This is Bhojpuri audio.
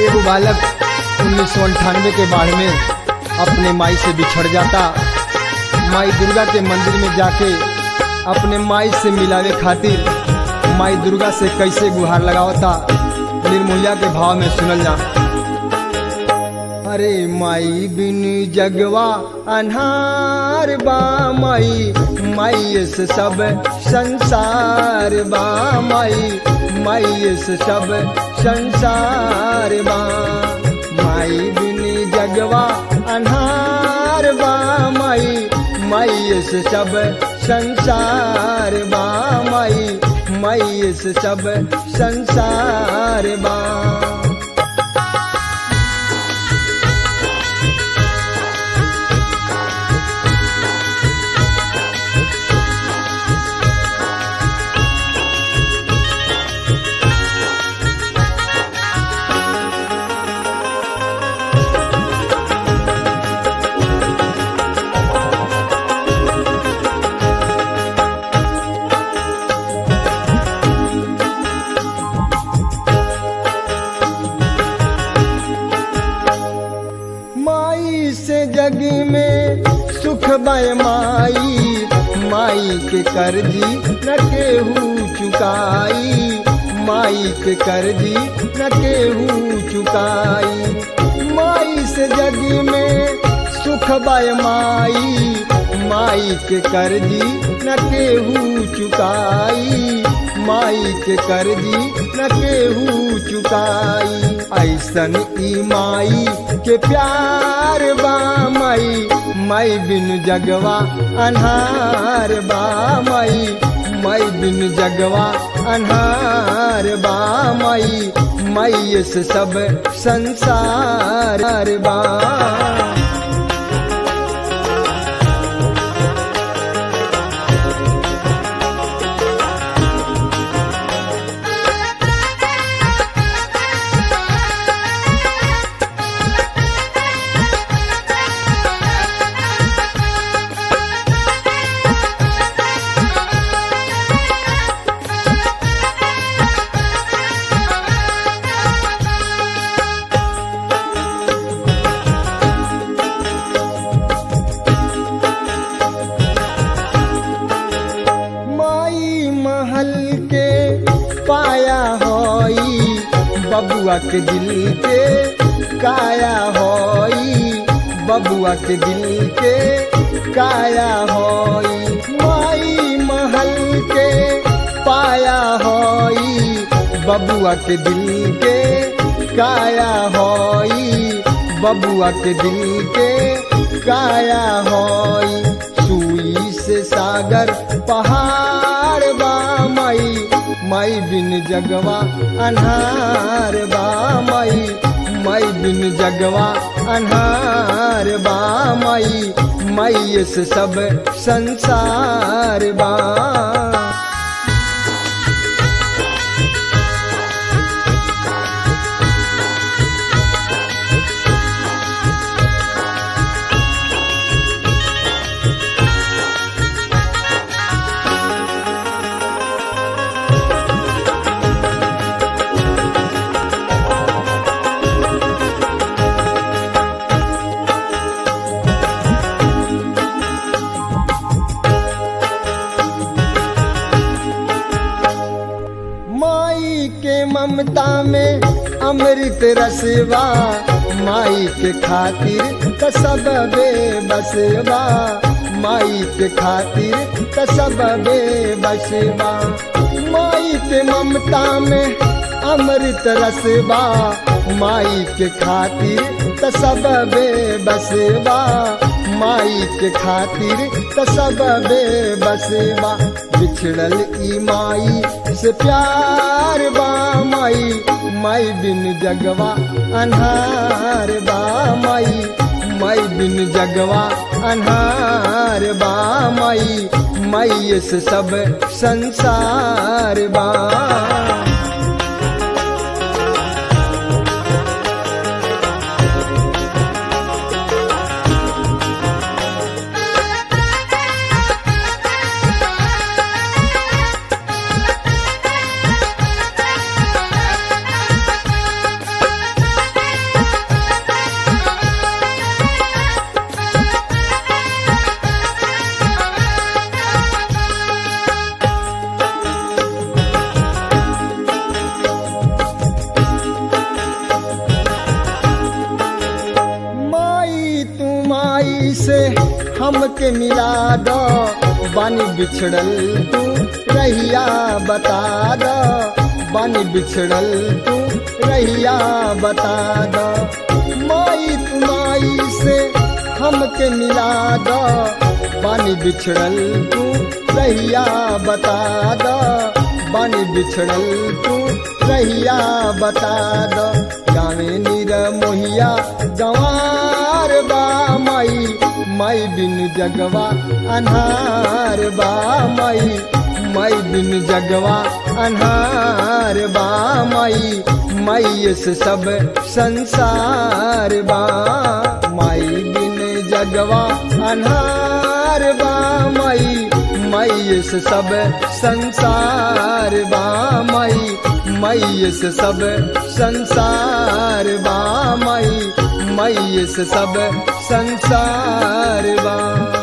एगो बालक उन्नीस सौ अंठानवे के बाढ़ में अपने माई से बिछड़ जाता माई दुर्गा के मंदिर में जाके अपने माई से मिलावे खातिर माई दुर्गा से कैसे गुहार लगावता निर्मूल्या के भाव में सुनल जा अरे माई बिन जगवा अनहार बा माई माई से सब संसार बा माई माई से सब संसार बा माई बिन जगवा अनहार बा माई माई से सब संसार बा माई माई से सब संसार बा माई से जग में सुख बय माई माई के कर्जी न केहू चुकाई माई के कर्जी न केहू चुकाई माई से जग में सुख बय माई माई के कर्जी न केहू चुकाई माई के कर्जी न केहू चुकाई ऐसन ई माई के प्यार बा माई माई बिन जगवा अनहार बा माई माई बिन जगवा अनहार बा माई माई से सब संसार बा माई महल के पाया होई बबुआ के दिल के काया होई बबुआ के दिल के काया होई माई महल के पाया होई बबुआ के दिल के काया होई बबुआ के दिल के काया होई सुई से सागर पहाड़ बा माई माई बिन जगवा अनहार बा माई माई बिन जगवा अनहार बा माई माई से सब संसार बा माई के ममता में अमृत रसवा माई के खातिर त सब बेबसवा माई के खातिर त सब बेबसवा माई के ममता में अमृत रसवा माई के खातिर त सब बेबसवा माई के खातिर त सब बेबसवा बिछड़ल ई माई से प्यार बा माई माई बिन जगवा अनहार बा माई माई बिन जगवा अनहार बा माई माई से सब संसार बा हमके मिला दो बानी बिछड़ल तू रहिया बता दो बानी बिछड़ल तू रहिया बता दो माई तू माई से हमके मिला दो बानी बिछड़ल तू रहिया बता दो बानी बिछड़ल तू रहिया बता दो गावे नीर मोहिया गंवार बा माई माई बिन जगवा अनहार बा माई माई बिन जगवा अनहार बा माई माई से सब संसार बा माई बिन जगवा अनहार बा माई माई से सब संसार बा माई माई से सब संसार बा माई माई से सब संसार बा